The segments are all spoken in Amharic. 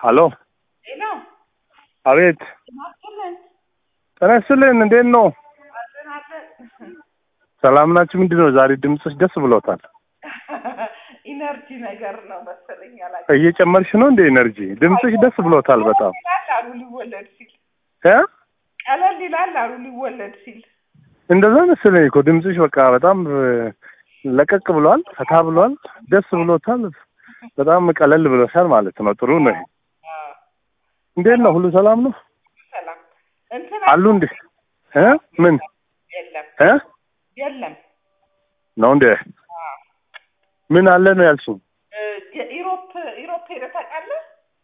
ሄሎ ሄሎ አቤት ማስለን ጤና ይስጥልን እንዴት ነው አለን አለን ሰላም ናችሁ ምንድን ነው ዛሬ ድምፅሽ ደስ ብሎታል ኢነርጂ ነገር ነው መሰለኝ አላውቅም። እየጨመርሽ ነው እንደ ኤነርጂ ድምፅሽ ደስ ብሎታል በጣም ይላል አሉ ሊወለድ ሲል እ ቀለል ይላል አሉ ሊወለድ ሲል እንደዛ መሰለኝ እኮ ድምፅሽ በቃ በጣም እ፣ ለቀቅ ብሏል ፈታ ብሏል ደስ ብሎታል በጣም ቀለል ብሎሻል ማለት ነው ጥሩ ነው ይሄ አዎ፣ እንዴት ነው ሁሉ ሰላም ነው ሰላም እንትን አሉ እንዴ እ ምን የለም እ የለም ነው እንዴ አዎ። ምን አለ ነው ያልሽኝ እ፣ የኢሮፕ ኢሮፕ ሄደህ ታውቃለህ?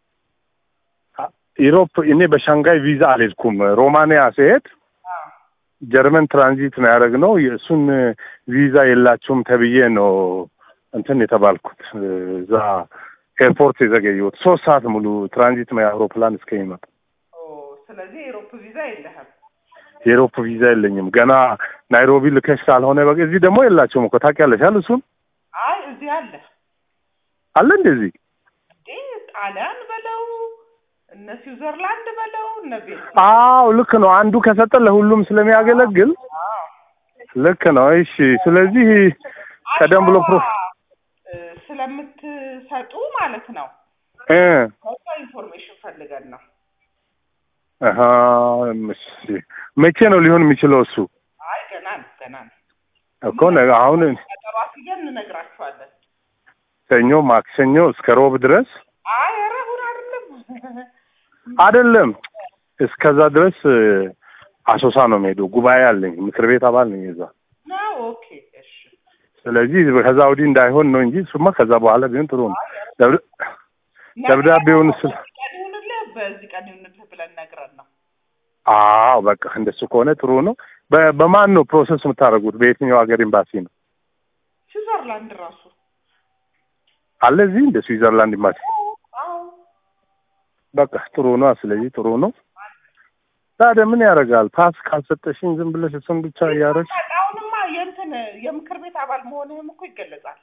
ኢሮፕ እኔ በሻንጋይ ቪዛ አልሄድኩም ሮማንያ ሲሄድ አዎ። ጀርመን ትራንዚት ነው ያደረግነው የእሱን ቪዛ የላችሁም ተብዬ ነው እንትን የተባልኩት እዛ ኤርፖርት የዘገየሁት ሶስት ሰዓት ሙሉ ትራንዚት ነው የአውሮፕላን እስከሚመጣ ኦ፣ ስለዚህ የኢሮፕ ቪዛ የለህም። የኤሮፕ ቪዛ የለኝም ገና ናይሮቢ ልከሽ ካልሆነ በቃ እዚህ ደግሞ የላቸውም እኮ ታውቂያለሽ አይደል እሱን አይ እዚህ አለ አለ እንደዚህ እንዴ ጣሊያን በለው እነ ስዊዘርላንድ በለው እነ ቤት አዎ ልክ ነው አንዱ ከሰጠ ለሁሉም ስለሚያገለግል ልክ ነው እሺ ስለዚህ ቀደም ብሎ ፕሮ እ፣ ስለምትሰጡ ማለት ነው እ ከዛ ኢንፎርሜሽን ፈልገን ነው አሀ እሺ መቼ ነው ሊሆን የሚችለው እሱ አይ ገና ነው ገና ነው እኮ ነገ አሁን ቀጠሮ አስይዘን እንነግራችኋለን ሰኞ ማክሰኞ እስከ ሮብ ድረስ አይ ኧረ እሑድ አይደለም አይደለም እስከዛ ድረስ እ፣ አሶሳ ነው የምሄደው ጉባኤ አለኝ ምክር ቤት አባል ነኝ እዛ ነው ኦኬ እሺ ስለዚህ ከዛ ወዲህ እንዳይሆን ነው እንጂ እሱማ ከዛ በኋላ ቢሆን ጥሩ ነው ደብዳ- ደብዳቤውን ስል በዚህ ቀን ይሁንልህ በዚህ ቀን ይሁንልህ ብለን ነግረን ነው አዎ በቃ እንደሱ ከሆነ ጥሩ ነው በ- በማን ነው ፕሮሰስ የምታደርጉት በየትኛው ሀገር ኤምባሲ ነው ስዊዘርላንድ ራሱ አለ እዚህ እንደ ስዊዘርላንድ ኤምባሲ አዎ በቃ ጥሩ ነው ስለዚህ ጥሩ ነው ታዲያ ምን ያደርጋል ፓስ ካልሰጠሽኝ ዝም ብለሽ እሱን ብቻ እያደረግሽ አሁንማ የእንትን የምክር ቤት አባል መሆንህም እኮ ይገለጻል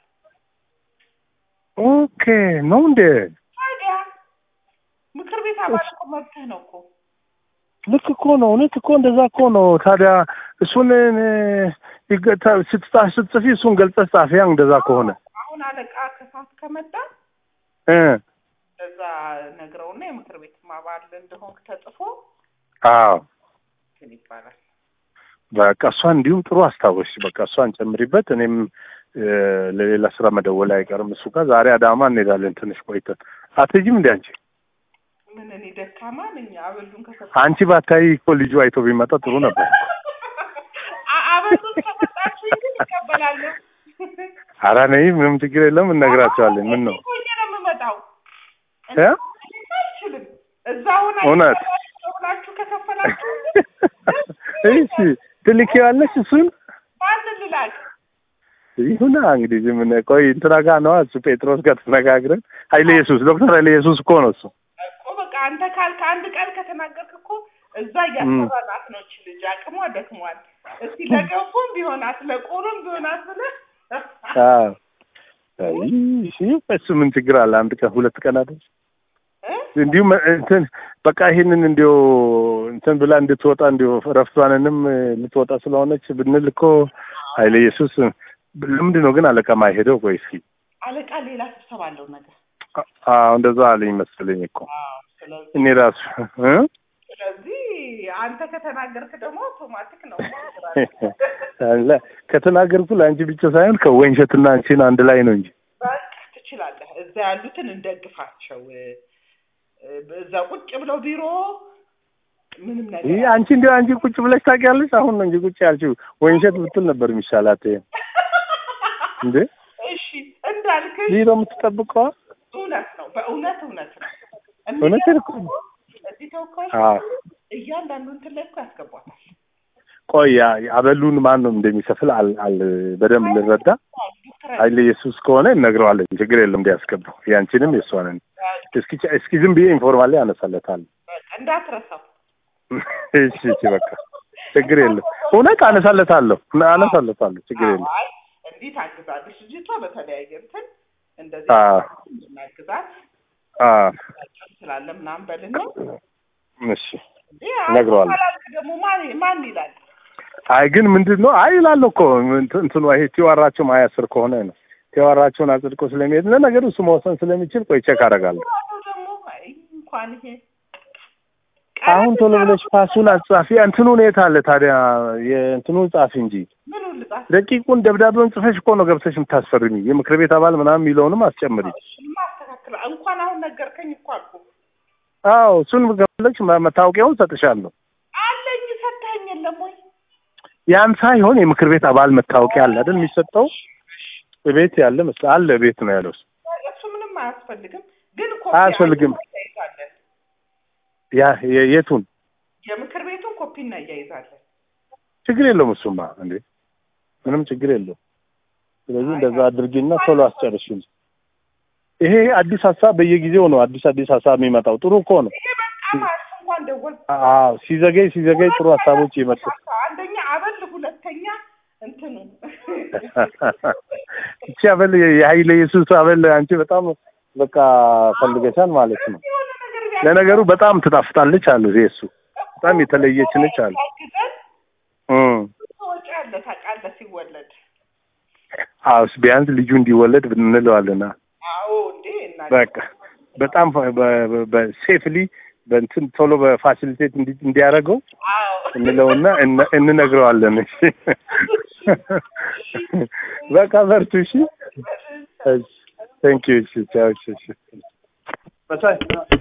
ኦኬ ነው እንዴ ታዲያ ምክር ቤት አባል እኮ መብትህ ነው እኮ ልክ እኮ ነው እውነት እኮ እንደዛ እኮ ነው ታዲያ እሱን እ፣ ይገ- ተ- ስትጻ- ስትጽፊ እሱን ገልጸሽ ጻፊያ እንደዛ ከሆነ አሁን አለቃ ከሳት ከመጣ እ እዛ ነግረውና የምክር ቤት አባል እንደሆንክ ተጽፎ አዎ እንትን ይባላል በቃ እሷን እንዲሁም ጥሩ አስታወስሽ። በቃ እሷን ጨምሪበት። እኔም እ፣ ለሌላ ስራ መደወል አይቀርም እሱ ጋር ዛሬ አዳማ እንሄዳለን። ትንሽ ቆይተን አትሄጂም እንዴ አንቺ? ምን እኔ ደካማ ነኝ አበሉን ከሰጠ አንቺ ባታይ እኮ ልጁ አይቶ ቢመጣ ጥሩ ነበር። አ- አበሉን ከሰጣችሁ ግን ይቀበላለሁ ኧረ ነይ፣ ምንም ችግር የለም እነግራቸዋለን። ምን ነው ሆኜ ነው የምመጣው እ? አልችልም እዛ ሆና እውነት? ብላችሁ ከከፈላችሁ እሺ ትልኪዋለሽ እሱን ማን ልላክ ይሁና እንግዲህ ዝም ብለህ ቆይ እንትና ጋር ነዋ እሱ ጴጥሮስ ጋር ተነጋግረን ኃይለ ኢየሱስ ዶክተር ኃይለ ኢየሱስ እኮ ነው እሱ እኮ በቃ አንተ ካልክ አንድ ቀን ከተናገርክ እኮ እዛ እያሰራናት ነው እች ልጅ አቅሟ ደክሟል እስቲ ለገንፎም ቢሆናት ለቆሎም ቢሆናት ብለህ አዎ አይ እሺ እሱ ምን ችግር አለ አንድ ቀን ሁለት ቀን አይደል እ? እንዲሁም እንትን በቃ ይሄንን እንዲሁ እንትን ብላ እንድትወጣ እንዲሁ ረፍቷንንም ልትወጣ ስለሆነች ብንል እኮ ኃይለ ኢየሱስ ለምንድን ነው ግን አለቃ ማይሄደው? ቆይ እስኪ አለቃ ሌላ ስብሰባ አለው ነገር አዎ እንደዛ አለኝ መሰለኝ እኮ አዎ ስለዚህ እኔ ራሱ እ? ስለዚህ አንተ ከተናገርክ ደግሞ አውቶማቲክ ነው አለ ከተናገርኩ ለአንቺ ብቻ ሳይሆን ከወይንሸትና አንቺን አንድ ላይ ነው እንጂ በቃ ትችላለህ እዛ ያሉትን እንደግፋቸው እ፣ እዛ ቁጭ ብለው ቢሮ ምንም ነገር ይህ አንቺ እንዲያው አንቺ ቁጭ ብለሽ ታውቂያለሽ? አሁን ነው እንጂ ቁጭ ያልሽው። ወይንሸት ብትል ነበር የሚሻላት። ይሄ እንዴ እሺ እንዳልክሽ ይህ ነው የምትጠብቀዋ? እውነት ነው በእውነት እውነት ነው እውነቴን እኮ እዚህ ተወካዮች አዎ። እያንዳንዱ እንትን ላይ እኮ ያስገቧታል ቆይ ያ- አበሉን ማን ነው እንደሚከፍል አል አል በደንብ ልረዳ። ዶክተር ኃይለ ኢየሱስ ከሆነ እነግረዋለን። ችግር የለም እንዲያስገባው ያንቺንም የእሷንን እስኪ እስኪ ዝም ብዬ ኢንፎርማሊ አነሳለታለሁ። በቃ እንዳትረሳው እሺ እሺ በቃ ችግር የለም። እውነት አነሳለታለሁ አነሳለታለሁ። ችግር የለም። አይ እንዲህ ታግዛለች ልጅቷ በተለያየ እንትን እንደዚህ አዎ እናግዛት አ ስላለ ምናምን በልና እሺ ይሄ እነግረዋለሁ። ካላልክ ደግሞ ማን ማን ይላል? አይ ግን ምንድን ነው አይ ይላል እኮ እንትን- እንትኑ ይሄ ቲዋራቸው ሀያ አስር ከሆነ ነው ቲዋራቸውን አጽድቆ ስለሚሄድ ለነገሩ እሱ መወሰን ስለሚችል ቆይ ቼክ አደርጋለሁ። ራሱ ደግሞ አይ እንኳን ይሄ አሁን ቶሎ ብለሽ ፓሱን አጻፊ እንትኑ ሁኔታ አለ ታዲያ የእንትኑን ጻፊ እንጂ ምን ልጻፍ ደቂቁን ደብዳቤውን ጽፈሽ እኮ ነው ገብተሽ የምታስፈርሚ የምክር ቤት አባል ምናምን የሚለውንም አስጨምሪ። ማስተካከል እንኳን አሁን ነገርከኝ እኮ አልኩ አዎ እሱን ገለች መታወቂያውን ሰጥሻለሁ። አለኝ ሰታኝ የለም ወይ ያን ሳይሆን የምክር ቤት አባል መታወቂያ አለ አይደል የሚሰጠው ቤት ያለ መስሎኝ አለ ቤት ነው ያለው እሱ። እሱ ምንም አያስፈልግም ግን ኮፒ አያስፈልግም። እናያይዛለን ያ የ- የቱን የምክር ቤቱን ኮፒ እናያይዛለን ችግር የለውም እሱማ እንዴ ምንም ችግር የለውም። ስለዚህ እንደዛ አድርጊና ቶሎ አስጨርሽኝ። ይሄ አዲስ ሀሳብ በየጊዜው ነው አዲስ አዲስ ሀሳብ የሚመጣው። ጥሩ እኮ ነው። ይሄ በጣም አሪፍ እንኳን ደወል አዎ ሲዘገይ ሲዘገይ ጥሩ ሀሳቦች ይመጡ። አንደኛ አበል ሁለተኛ እንትኑ እቺ አበል የኃይለ ኢየሱስ አበል አንቺ በጣም በቃ ፈልገሻል ማለት ነው። የሆነ ነገር ቢያ- ለነገሩ በጣም ትጣፍጣለች አሉ እሱ በጣም የተለየች ነች አሉ። ያግዘን እም ወጪ አለ ታውቃለህ ሲወለድ አዎ ቢያንስ ልጁ እንዲወለድ እንለዋለን። አዎ እንዴ እና በቃ በጣም በሴፍሊ በእንትን ቶሎ በፋሲሊቴት እንዲ- እንዲያደርገው አዎ እንለውና እነ- እንነግረዋለን። እሺ በቃ በርቱ። እሺ ቴንክ ዩ። እሺ ቻው። እሺ እሺ